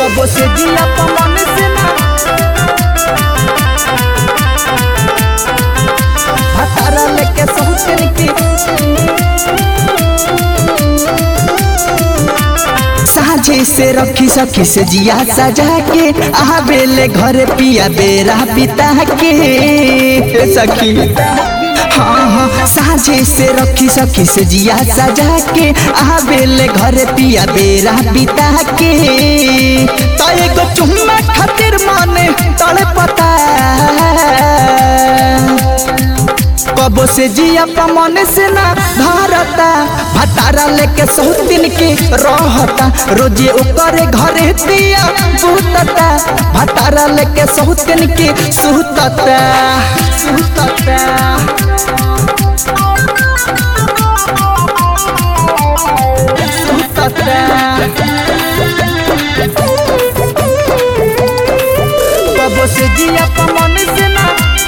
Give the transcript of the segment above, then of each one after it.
कबो से जिया पमन से ना भतारा लेके सहुतन की साझे से रखी सखी से जिया सजा के आवेले घर पिया बेरा बिता के हे सखी हाँ हाँ साझे से रखी सखी से जिया सजा के आवेले घर पिया बेरा बिता के तो एगो चुम्मा खातिर माने तड़े पता कबो से जिया पमन से ना भारता भतारा लेके सौतिन के रहता रोजे ऊपर घरे दिया सुतता भतारा लेके सौतिन के सुतता सुतता कबो से जिया पमन से ना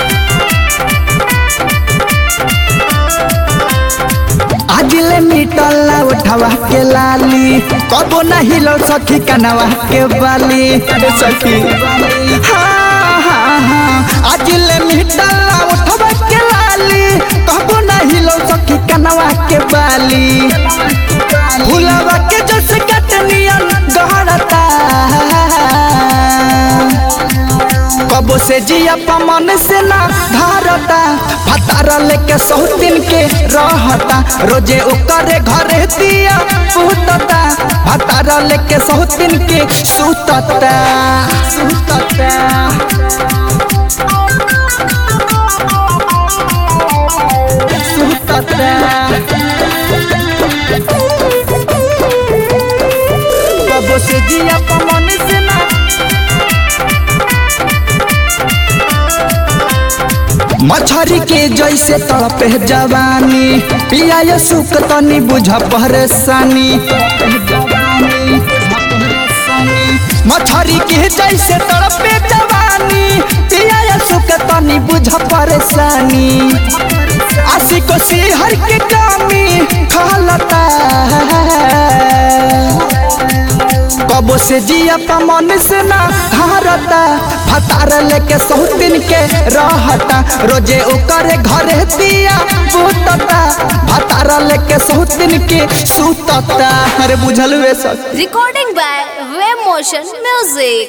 आजिले मिटला उठवा के लाली कबो ना हिलो सखी कनवा के बाली अरे सखी हाँ हाँ हाँ आजिले मिटला उठवा के लाली कबो ना हिलो सखी कनवा के बाली फुलवा के जस कटनियन गहरता कबो से जिया पमन से ना धारता भतारा लेके सौतिन के रहता रोजे ओकरे घरे दिया सुतता भतारा लेके सौतिन के सुतता सुतता सुतता कबो से जिया पमन से ना मछरी के जैसे तड़पे जवानी पिया सुख तनी बुझ परेशानी मछरी के जैसे तड़पे जवानी पिया सुख तनी बुझ परेशानी आशिको सिहर के कामी खालता कबो से जिया पमन से ना हारता भतार लेके सौतिन के रहता रोजे ओकरे घरे दिया सुतता भतार लेके सौतिन के सुतता अरे बुझल वे सब Recording by Web Motion Music.